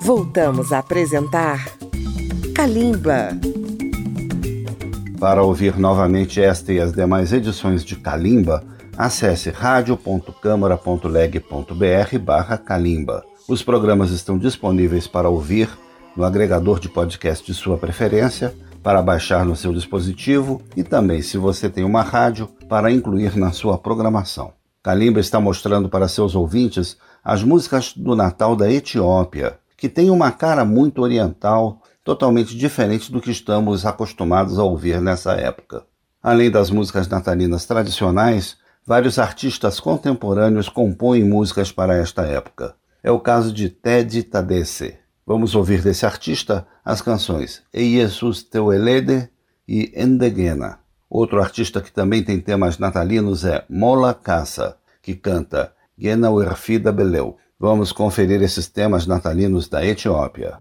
Voltamos a apresentar Kalimba. Para ouvir novamente esta e as demais edições de Kalimba, acesse radio.câmara.leg.br barra Kalimba. Os programas estão disponíveis para ouvir no agregador de podcast de sua preferência, para baixar no seu dispositivo e também, se você tem uma rádio, para incluir na sua programação. Kalimba está mostrando para seus ouvintes as músicas do Natal da Etiópia, que tem uma cara muito oriental, totalmente diferente do que estamos acostumados a ouvir nessa época. Além das músicas natalinas tradicionais, vários artistas contemporâneos compõem músicas para esta época. É o caso de Ted Tadesse. Vamos ouvir desse artista as canções E Jesus Teu Elede e Endegena. Outro artista que também tem temas natalinos é Mola Caça, que canta Gena Uerfida Beleu. Vamos conferir esses temas natalinos da Etiópia.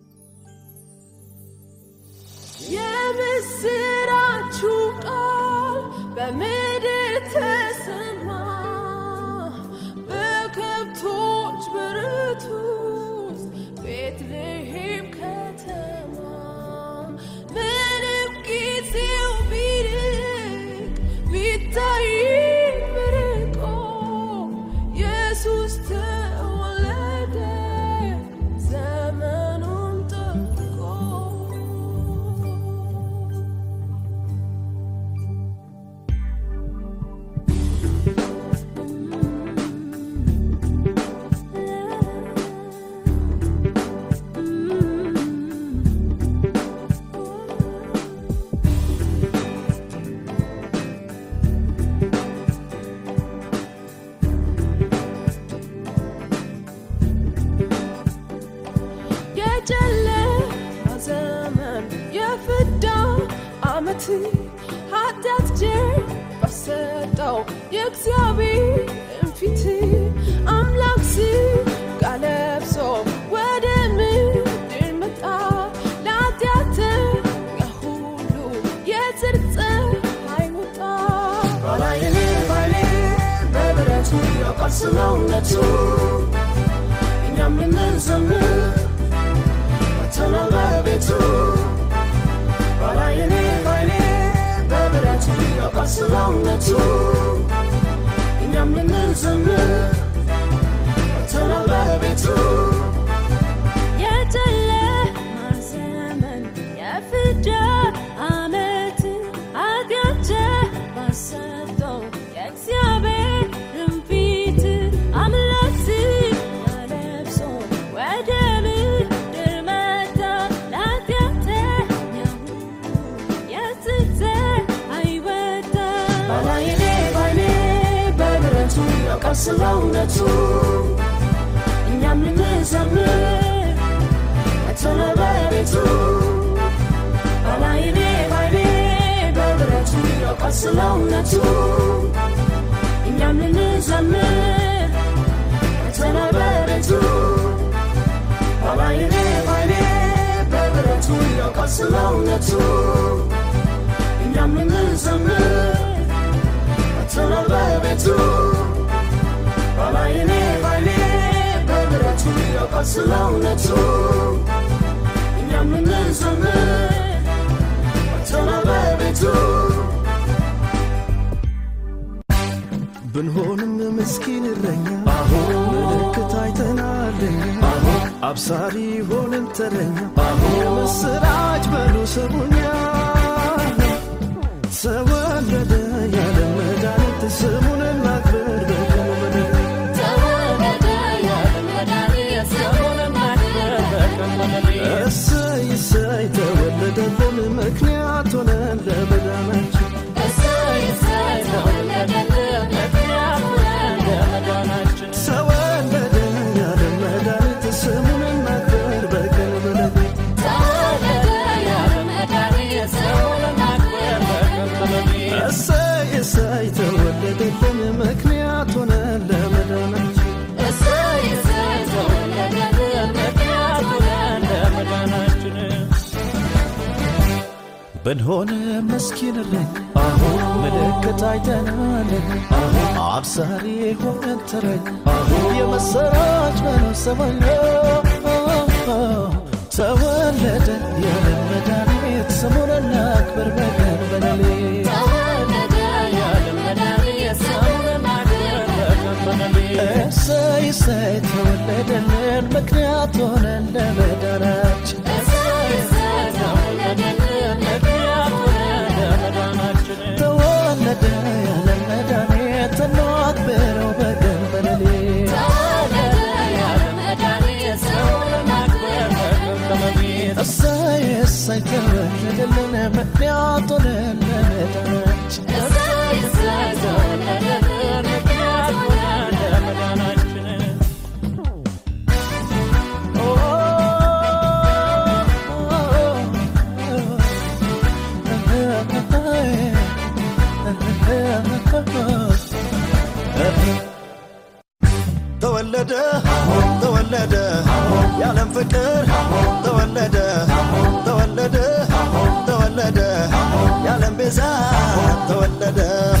ስለእውነቱ እኛም ልንዘምር መተነ በቤቱ ባላይኔ ባይኔ በብረቱ ያውቃል ስለእውነቱ እኛም ልንዘምር መተነ በቤቱ ባላይኔ ባይኔ በብረቱ ያውቃል ስለእውነቱ እኛም ልንዘምር መተነ በቤቱ ባላይኔ ባይኔ በብረቱ ያውቃል ስለእውነቱ እኛም ልንዘምር መተነ በቤቱ ብንሆንም ምስኪን እረኛ ምልክት አይተናለኛ አብሳሪ ሆንን ተረኛ የምስራች በሉ ስሙኛ ተወለደ ያለ መድኃኒት ስሙን እናክብር እሰይ እሰይ ተወለደልን ምክንያት ሆነን ለመዳናችን ተወለደ ያለ መድኃኒት ስሙን እናክብር በቀን በሌሊት እሰይ እሰይ ተወለደልን ምክንያት ሆነን ለመዳናችን ብንሆን መስኪን እረኛ ምልክት አይተናል አብሳሪ ሆነን ተረኛ የመሰራች በነሰባኛ እሰይ ተወለደልን ምክንያት ሆነን ለመዳናችን ተወለደ ያለ መድኃኒት እናክብረው በቀን በሌሊት እሰይ እሰይ ተወለደልን ምክንያት ሆነን ለመዳናችን ተወለደ ተወለደ የዓለም ፍቅር ተወለደ ተወለደ ተወለደ የዓለም ቤዛ ተወለደ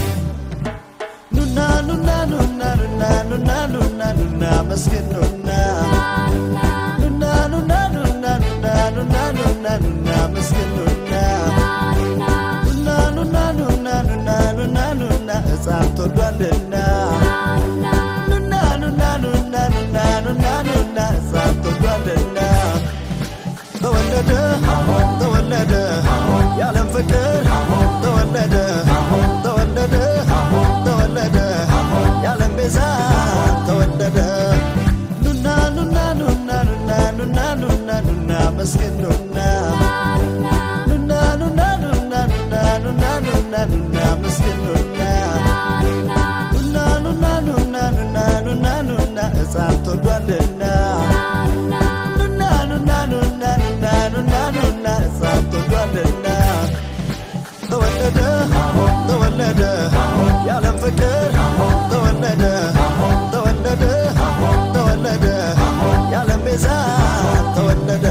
ኑና ኑና ኑና ኑና ኑና ኑና ኑና መስገን ኑና ኑና ኑና ኑና ኑና ኑና ኑና ኑና መስገን ኑና ኑና ኑና ኑና ኑና ኑና ኑና ሕፃን ተወልዷልና ኑና ኑና ኑና ኑና ኑና ኑና ሕፃን ተወልዷልና ተወለደ ተወለደ የዓለም ፍቅር ተወለደ ተወለደ ተወለደ የዓለም ቤዛ ተወለደ ኑና ኑና ኑና ኑና ኑና ኑና ኑና መስገን ኑና ኑና ኑና ኑና ኑና ኑና ኑና ኑና መስገን ኑና ኑና ኑና ኑና ኑና ኑና ኑና ሕፃን ተወልዷልና ኑና ኑና ኑና ኑና ኑና ኑና ሕፃን ተወልዷልና ተወለደ ተወለደ የዓለም ፍቅር ተወለደ ተወለደ ተወለደ የዓለም ቤዛ ተወለደ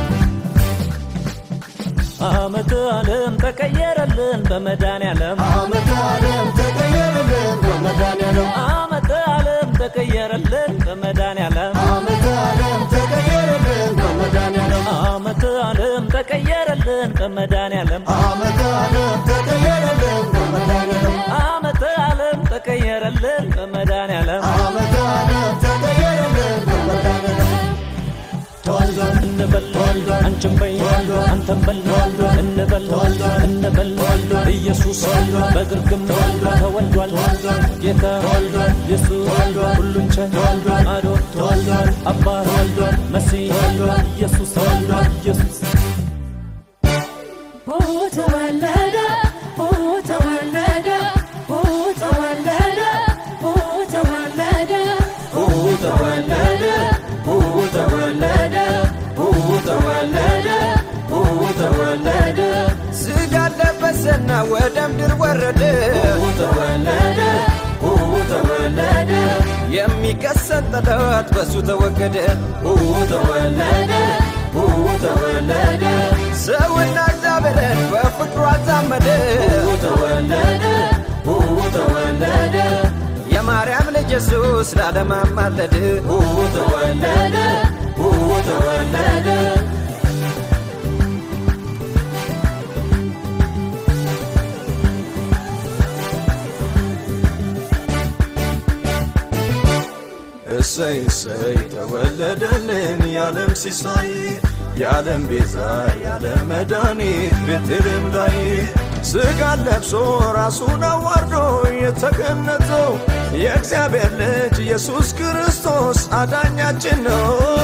ዓመተ ዓለም ተቀየረልን በመድኃኒዓለም ዓመተ ዓለም ተቀየረልን በመድኃኒዓለም ዓመተ ዓለም ተቀየረልን በመድኃኒዓለም ዓመተ ዓለም ተቀየረልን በመድኃኒዓለም ዓመተ ዓለም ተቀየረልን በመድኃኒዓለም ዓመተ ዓለም ተቀየረልን በመድኃኒዓለም ዓመተ ዓለም ተቀየረልን በመድኃኒዓለም ዓመተ ዓለም ተቀየረልን በመድኃኒዓለም ተወልዷል እንበል አንቺም በይ አንተም በል እንበል እንበል ኢየሱስ በግርግም ተወልዷል ጌታ ኢየሱስ ሁሉን ቻይ አዶን አባት መሲህ ኢየሱስ ኢየሱስ ተወለደ ተወለደ ተወለደ ተወለደ ተወለደ ተወለደ ተወለደ ተወለደ ስጋ ለበሰና ወደ ምድር ወረደ ተወለደ ተወለደ የሚከሰት ጠላት በሱ ተወገደ ተወለደ ተወለደ ሰውና እግዚአብሔርን በፍቅሩ አዛመደ ተወለደ ተወለደ የማርያም ልጅ ኢየሱስ ለዓለም አማለደ ተወለደ ተወለደ እሰይ እሰይ ተወለደልን የዓለም ሲሳይ የዓለም ቤዛ የዓለም መድኃኒት ቤተልሔም ላይ ሥጋ ለብሶ ራሱን አዋርዶ የተገነዘው የእግዚአብሔር ልጅ ኢየሱስ ክርስቶስ አዳኛችን ነው።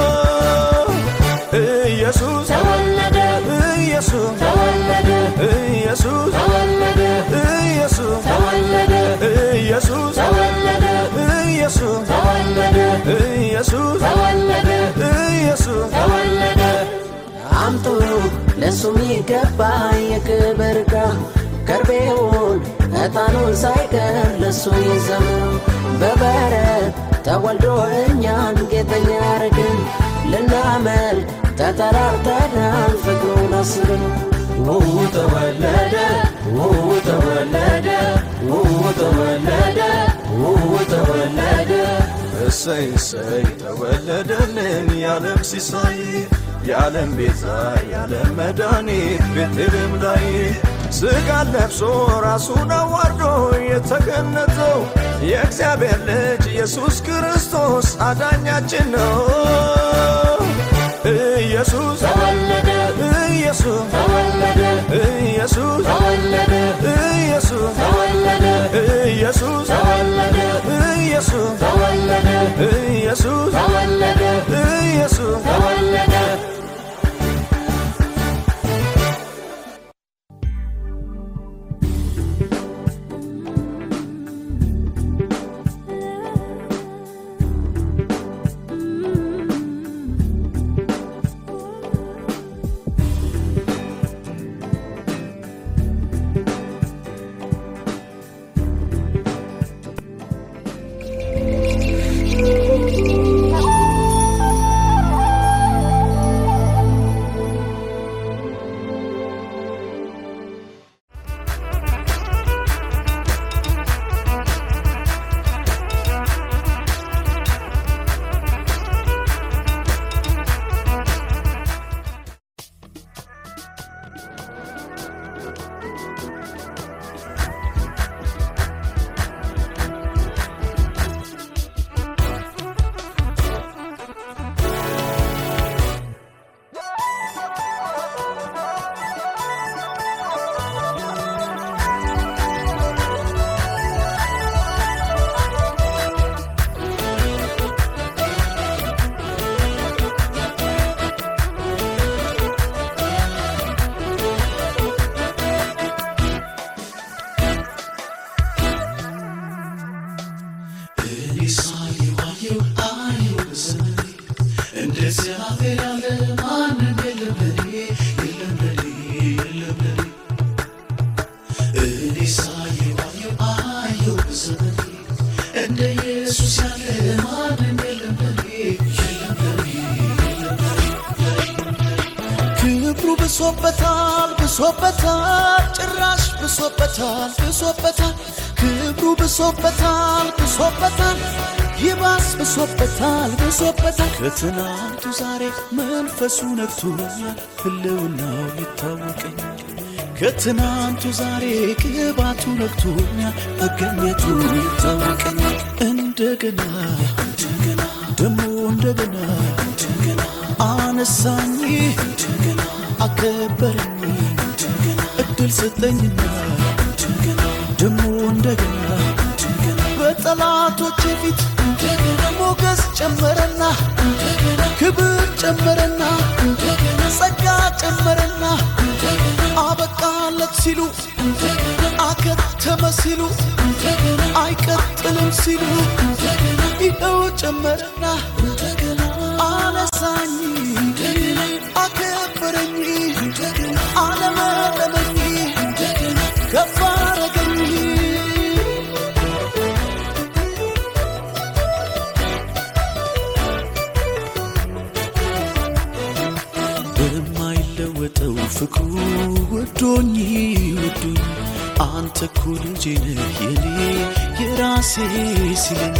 ኢየሱስ ተወለደ ኢየሱስ ተወለደ ኢየሱስ ተወለደ ኢየሱስ ተወለደ ኢየሱስ ተወለደ ኢየሱስ ተወለደ ኢየሱስ ተወለደ ኢየሱስ ተወለደ አምጡ ለሱ የሚገባ የክብር ዕቃ ከርቤውን ዕጣኑን ሳይቀር ለሱ ይዘምሩ በበረት ተወልዶ እኛን ጌጠኛ ያረግን ልናመልክ ተጠራርተናል ፍቅሩን አስብን ተወለደ ተወለደ ተወለደ ተወለደ እሰይ እሰይ ተወለደልን የዓለም ሲሳይ የዓለም ቤዛ የዓለም መድኃኒት ቤተልሔም ላይ ሥጋ ለብሶ ራሱን አዋርዶ የተገነዘው የእግዚአብሔር ልጅ ኢየሱስ ክርስቶስ አዳኛችን ነው። ኢየሱስ ተወለደ ኢየሱስ ተወለደ ኢየሱስ ተወለደ ኢየሱስ ተወለደ ኢየሱስ ተወለደ ኢየሱስ ተወለደ ኢየሱስ ተወለደ ኢየሱስ ተወለደ እንደ ኢየሱስ ያለ ማንም የለም ለኔ ክብሩ ብሶበታል ብሶበታል ጭራሽ ብሶበታል ብሶበታል ክብሩ ብሶበታል ብሶበታል ይባስ ብሶበታል ብሶበታል ከትናንቱ ዛሬ መንፈሱ ነክቶኛል ህልውናው ይታወቀኛል ከትናንቱ ዛሬ ቅባቱ ነክቶኛል መገኘቱ ይታወቀኛል እንደገና እንደገና ደሞ እንደገና እንደገና አነሳኝ እንደገና አከበረኝ እንደገና እድል ሰጠኝና እንደገና ደሞ እንደገና እንደገና በጠላቶቼ ፊት እንደገና ሞገስ ጨመረና እንደገና ክብር ጨመረና እንደገና ጸጋ ጨመረና እንደገና አበቃለት ሲሉ እንደገና አከተመ ሲሉ እንደገና አይቀጥልም ሲሉ እንደገና ይኸው ጨመረና እንደገና አነሳኝ እንደገና አከበረኝ እንደገና አለመለመኝ እንደገና ከፍ አረገኝ በማይለወጠው ፍቅሩ ወዶኝ ወዶኝ አንተ እኮ ልጄ ነህ የኔ የራሴ ሲለኝ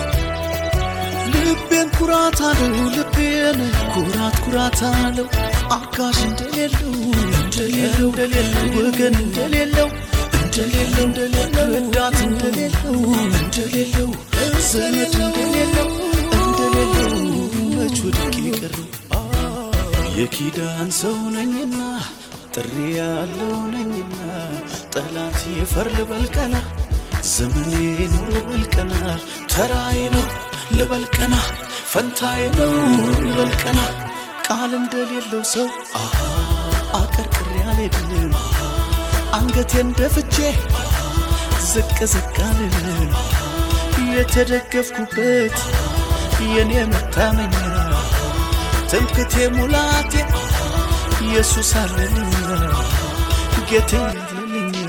ልቤን ኩራት አለው ልቤን ኩራት ኩራት አለው አጋዥ እንደሌለው እንደሌለው እንደሌለው ወገን እንደሌለው እንደሌለው እንደሌለው ረዳት እንደሌለው እንደሌለው ዘመድ እንደሌለው እንደሌለው መች ወድቄ ቀረው የኪዳን ሰው ነኝና ጥሪ ያለው ነኝና ጠላት የፈር ልበልቀና ዘመኔ ኑሮ ልበልቀና ተራዬ ነው ልበልቀና ፈንታዬ ነው ልበልቀና ቃል እንደሌለው ሰው አሃ አቀርቅሬ አልሄድም አንገቴን ደፍቼ ዝቅ ዝቅ አልልም የተደገፍኩበት የኔ መታመኛ ትምክቴ ሙላቴ ኢየሱስ አለልኛ ጌቴ አለልኛ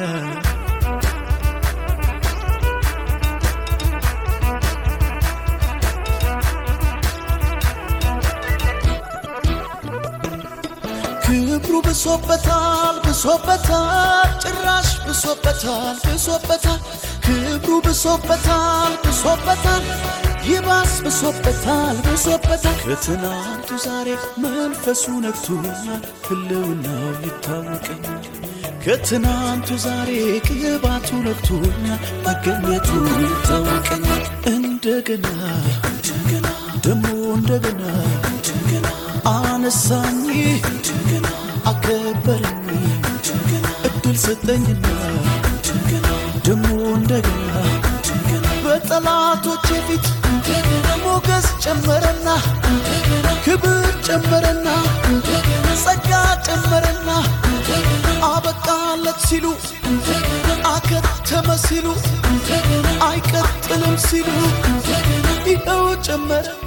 ክብሩ ብሶበታል ብሶበታል ጭራሽ ብሶበታል ብሶበታል ክብሩ ብሶበታል ብሶበታል ይባስ ብሶበታል ብሶበታል ከትናንቱ ዛሬ መንፈሱ ነክቶኛል ህልውናው ይታወቀኛል ከትናንቱ ዛሬ ቅባቱ ነክቶኛል መገኘቱ ይታወቀኛል እንደገና እንደገና ደሞ እንደገና እንደገና አነሳኝ እንደገና አከበረኝ እንደገና እድል ሰጠኝና እንደገና ደሞ እንደገና እንደገና በጠላቶቼ ፊት እንደገና ሞገስ ጨመረና እንደገና ክብር ጨመረና እንደገና ጸጋ ጨመረና እንደገና አበቃለት ሲሉ አከተመ ሲሉ አይቀጥልም ሲሉ ይኸው ጨመረና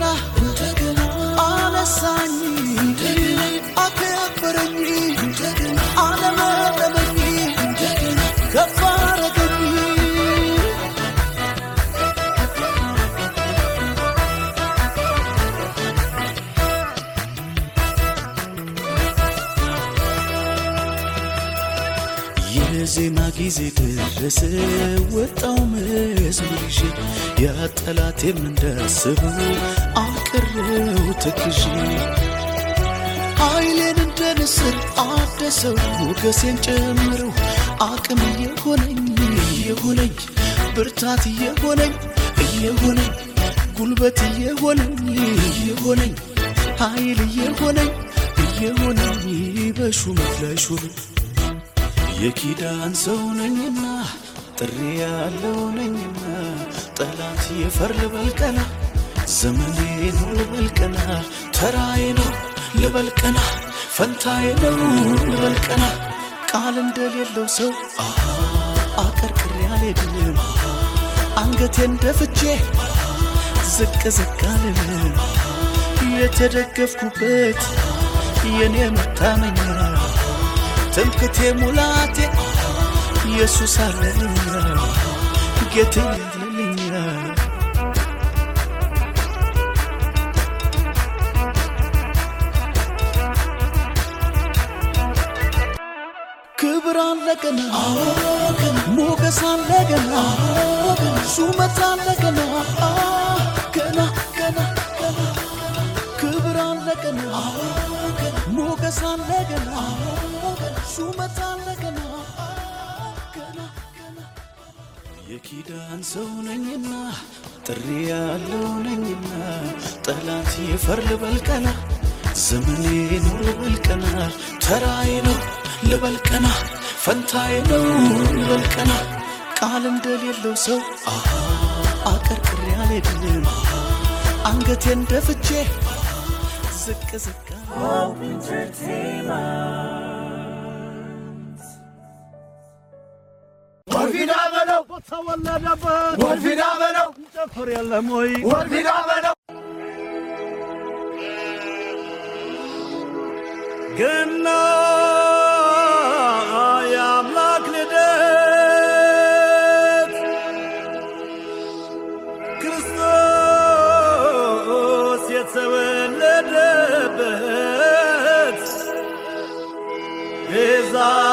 አነሳኝ አከበረኝ አለመለመኝ ከፍ አረገኝ የዜማ ጊዜ ደረሰ ወጣው መዝሙር ይዤ ያ ጠላቴም እንዳስበው አቀረው ተክዤ ኃይሌን እንደ ንስር አደሰው ሞገሴን ጨምረው አቅም እየሆነኝ እየሆነኝ ብርታት እየሆነኝ እየሆነኝ ጉልበት እየሆነኝ እየሆነኝ ኃይል እየሆነኝ እየሆነኝ በሹመት ላይ ሹመት የኪዳን ሰው ነኝና ጥሪ ያለው ነኝና ጠላት የፈር ልበልቀና ዘመኔ ነው ልበልቀና ተራዬ ነው ልበልቀና ፈንታዬ ነው ልበልቀና ቃል እንደሌለው ሰው አሃ አቀርቅሬ አልሄድም አንገቴን ደፍቼ ዝቅ ዝቅ አልልም የተደገፍኩበት የኔ መታመኛ ትምክቴ ሙላቴ ኢየሱስ አለልኛ ጌቴ አለልኛ ክብር አለ ገና ሞገስ አለ ገና ሹመት አለ ገና ገና ገና ገና ክብር አለ ገና ሞገስ አለ ገና ሹመት አለ ገና ገና ገና የኪዳን ሰው ነኝና ጥሪ ያለው ነኝና ጠላት የፈር ልበልቀና ዘመኔ ነው ልበልቀና ተራዬ ነው ልበልቀና ፈንታዬ ነው ልበልቀና ቃል እንደሌለው ሰው አሃ አቀርቅሬ አልሄድም አንገቴን ደፍቼ ዝቅ ዝቅ ወልፊዳ በለው ተወለደበት ወልፊዳ በለው ጨፍር የለም ወይ ወልፊዳ በለው ገና የአምላክ ልደት ክርስቶስ የተወለደበት ቤዛ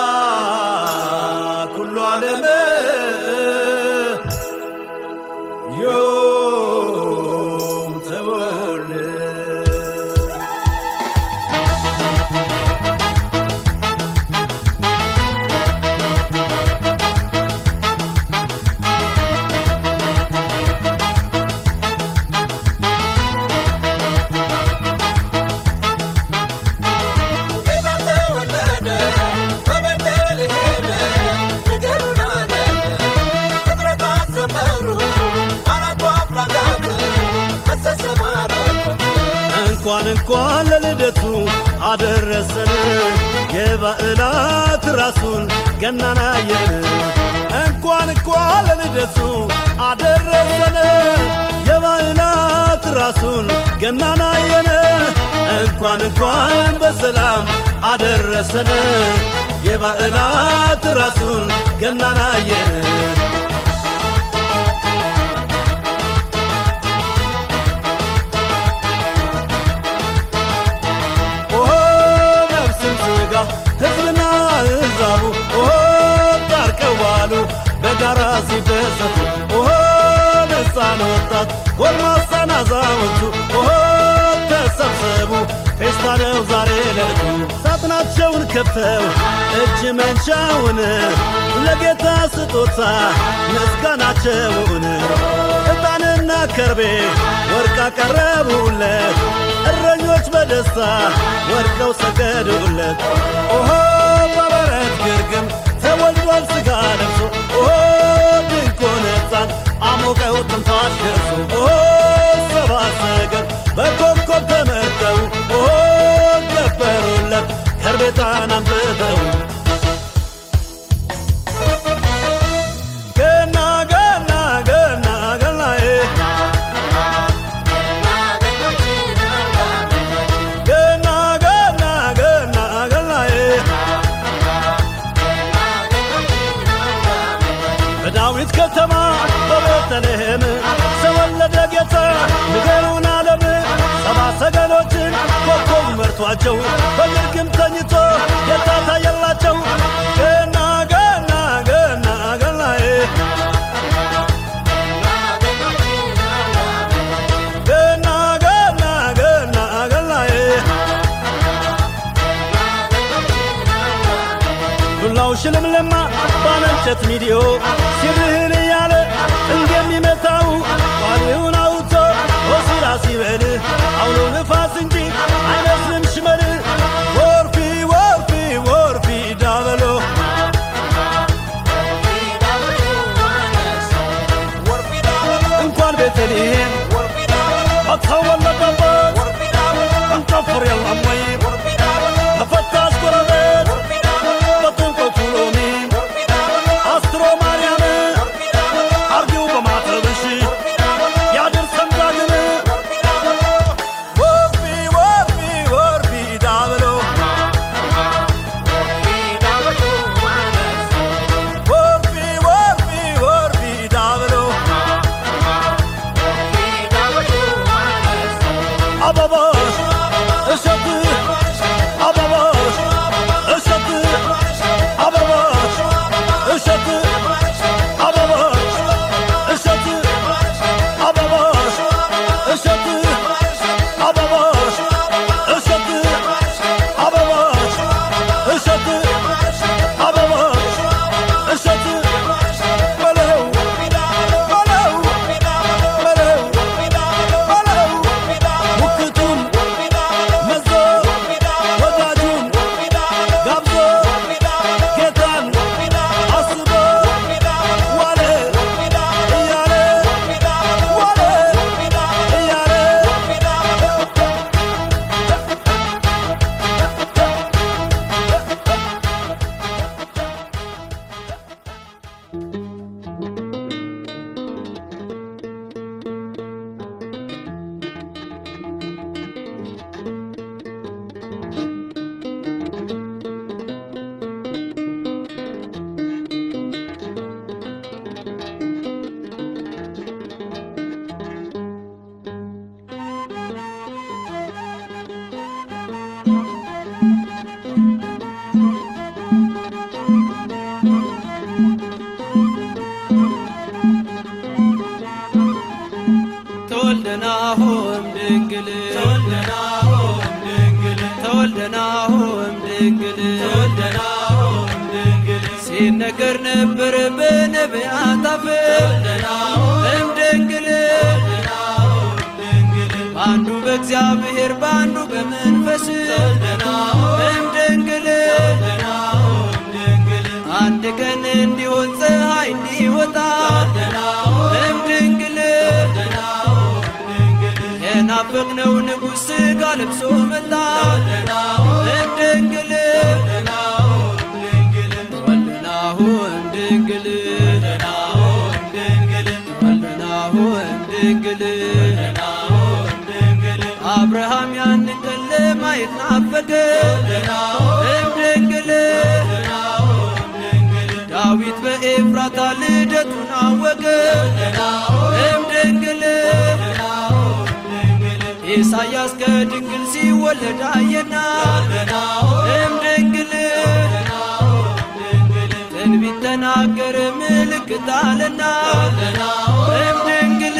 ኩሉ ዓለም ዮም ተወልደ ጌታ ተወለደ በቤተልሔም ነገሩን አገኘ ፍጥረታት ዘመሩ አራቱ አፍላጋት ፈሰሰ ማለት እንኳን እንኳን ለልደቱ አደረሰን የባዕላት ራሱን ገናና አየን እንኳን እንኳን ለልደቱ አደረሰን የባዕላት ራሱን ገናና አየን እንኳን እንኳን በሰላም አደረሰን የባዕላት ራሱን ገናና አየን ኦሆ ነፍስን ስጋ ሕዝብና ሕዛቡ ኦሆ ታርቀው ዋሉ በጋራ ሲደሰቱ ኦሆ ሕፃን ወጣት ጎልማሳን አዛውንቱ ኦሆ ተሰብሰቡ ፌስታ ነው ዛሬ ለቱ ሳጥናቸው ልባቸውን ከፍተው እጅ መንሻውን ለጌታ ስጦታ ምስጋናቸውን ዕጣንና ከርቤ ወርቅ አቀረቡለት እረኞች በደስታ ወድቀው ሰገዱለት ኦሆ በበረት ግርግም ተወልዷል ሥጋ ለብሶ ኦሆ ድንቁን ሕፃን አሞቀው ትንፋሽ ደርሶ ኦሆ ሰባ ሰገል በኮከብ ተመተው ኦሆ ገበሩለት ከርቤታን አንብተው ገና ገና ገና ገናዬ ገና ገና ገና ገናዬ በዳዊት ከተማ በቤተልሔም ተወለደ ጌታ ንገሩን ዓለም ሰባ ሰገሎችን ኮከብ መርቷቸው በግርግም ተኝቶ ጌታ ታየላቸው ገና ገና ገና ገናዬ ገና ገና ገና ገናዬ ዱላው ሽልምልማ ባለንጨት ሚዲዮ ሲርህን እያለ እንደሚመታው ቋሪውን አውጥቶ ሆሲራ ሲበል አውሎ ንፋስ እንጂ አይመስልም ሽመል ወርፊ ወርፊ ወርፊ ዳበሎ እንኳን ቤተልሔም አተወለደበት እንጨፍር የለም ወይ ተፈታሽ ጎረቤት በጥምቀቱ ሎሚ አስትሮ ማርያም አርጊው በማተብሽ ያድርሰን ዳግም ወርፊ ወርፊ ወርፊ ዳብሎ ወርፊ ወርፊ ወርፊ ዳብሎ አበባሽ እሸት አበባሽ እሸት አበባሽ እሸት አበባሽ እሸት አበባሽ እሸት አበባሽ እሸት አበባሽ እሸት አበባሽ እሸት በለው በለው በለው በለው ሙክቱን መዞ ወዳጁን ጋብዞ ጌታን አስቦ ዋለ እያለ ዋለ እያለ ተወልደናሆም ድንግል ተወልደናሆም ድንግል ተወልደናሆም ድንግል ተወልደናሆም ድንግል ሲነገር ነበር በነቢያት አፍ እም ድንግል በአንዱ በእግዚአብሔር በአንዱ በመንፈስ እም ድንግል አንድ ቀን እንዲሆን ፀሐይ እንዲወጣ እም ድንግል የናፈቅነው ንጉሥ ሥጋ ለብሶ መጣ እም ድንግል ወልድናሁ እም ድንግል ወልድናሁ እም ድንግል አብርሃም ያንን ቀን ለማየት ናፈቀ እም ድንግል ዳዊት በኤፍራታ ልደቱን አወቀ እም ድንግል ኢሳያስ ከድንግል ሲወለድ አየና እም ድንግል ትንቢት ተናገረ ምልክት አለና እም ድንግል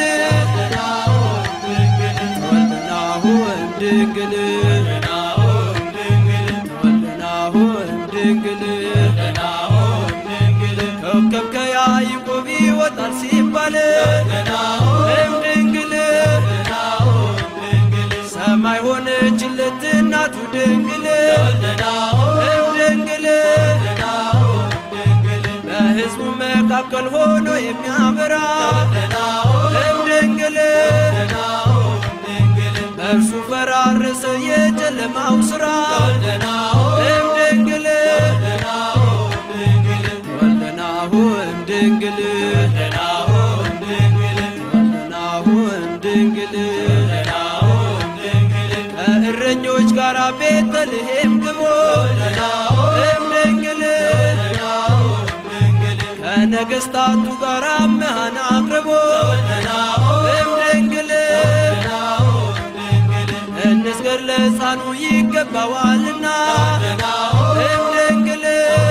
ተወልደናሁ እም ድንግል ተወልደናሁ ድንግል ኮከብ ከያዕቆብ ይወጣል ሲባል እምድንግል ሰማይ ሆነችለት እናቱ ድንግል እምድንግል በሕዝቡ መካከል ሆኖ የሚያበራ እምድንግል በእርሱ ፈራረሰ የጨለማው ሥራ እምድንግል ወልደናሁ እምድንግል ወልደናሁ እምድንግል ከእረኞች ጋር ቤተልሔም ግቦ እምድንግል ከነገሥታቱ ጋር መሃን አቅርቦ እምድንግል እንስገድ ለሕፃኑ ይገባዋልና እምድንግል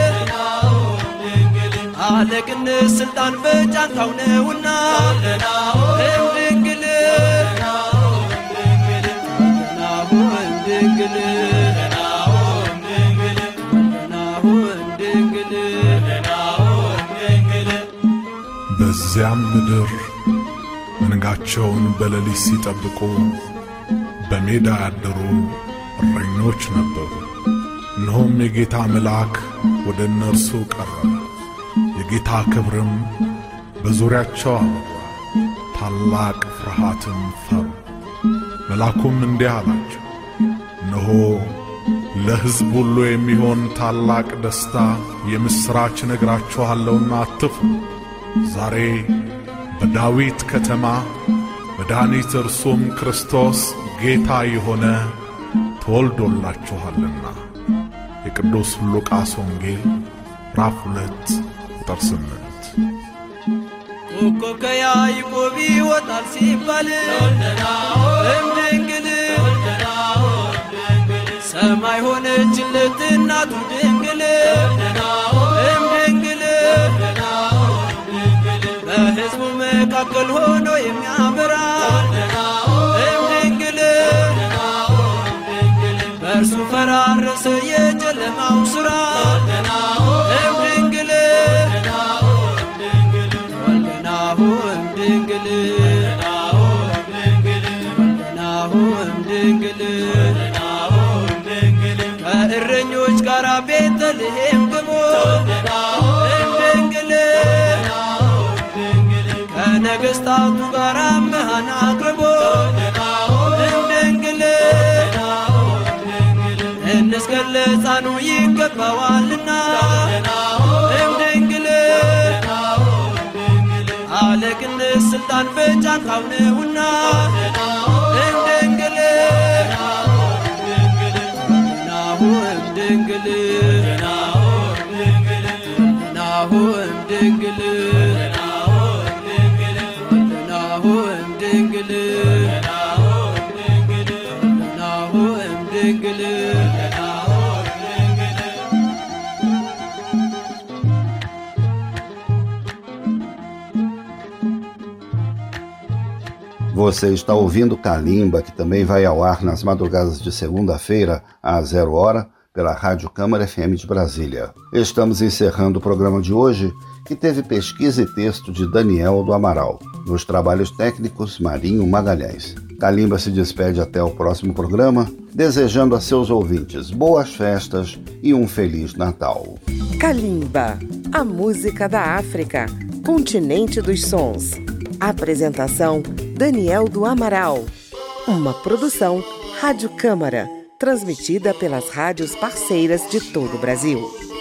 አለቅነት ስልጣን በጫንቃው ነውና እምድንግል ናሁ እምድንግል ናሁ እምድንግል በዚያም ምድር መንጋቸውን በሌሊት ሲጠብቁ በሜዳ ያደሩ እረኞች ነበሩ። እነሆም የጌታ መልአክ ወደ እነርሱ ቀረበ፣ የጌታ ክብርም በዙሪያቸው አበራ፣ ታላቅ ፍርሃትም ፈሩ። መልአኩም እንዲህ አላቸው፣ እነሆ ለሕዝብ ሁሉ የሚሆን ታላቅ ደስታ የምሥራች ነግራችኋለሁና አትፍሩ። ዛሬ በዳዊት ከተማ መድኃኒት እርሱም ክርስቶስ ጌታ የሆነ ተወልዶላችኋልና። የቅዱስ ሉቃስ ወንጌል ምዕራፍ ሁለት ቁጥር ስምንት ኮከብ ከያዕቆብ ይወጣል ሲባል እምድንግል ሰማይ ሆነችለት እናቱ ድንግል እምድንግል በሕዝቡ መካከል ሆኖ የሚያበራ እምድንግል በእርሱ ፈራረሰ የጨለማው ሥራ እምድንግል ወልደናሁ እምድንግል ወልደናሁ እምድንግል ከእረኞች ጋር ቤተልሔም ግቦ እምድንግል ከነገሥታቱ ጋር መሃን አቅርቦ እምድንግል እንስገድ ለሕፃኑ ይገባዋልና እምድንግል አለቅነት ስልጣን በጫንቃው ነውና እምድንግል ናሁ እምድንግል ናሁ እምድንግል ናሁ እምድንግል ናሁ እምድንግል Você está ouvindo Kalimba, que também vai ao ar nas madrugadas de segunda-feira, às zero hora, pela Rádio Câmara FM de Brasília. Estamos encerrando o programa de hoje, que teve pesquisa e texto de Daniel do Amaral. Nos trabalhos técnicos, Marinho Magalhães. Kalimba se despede até o próximo programa, desejando a seus ouvintes boas festas e um Feliz Natal. Kalimba, a música da África, continente dos sons. Apresentação Daniel do Amaral. Uma produção Rádio Câmara, transmitida pelas rádios parceiras de todo o Brasil.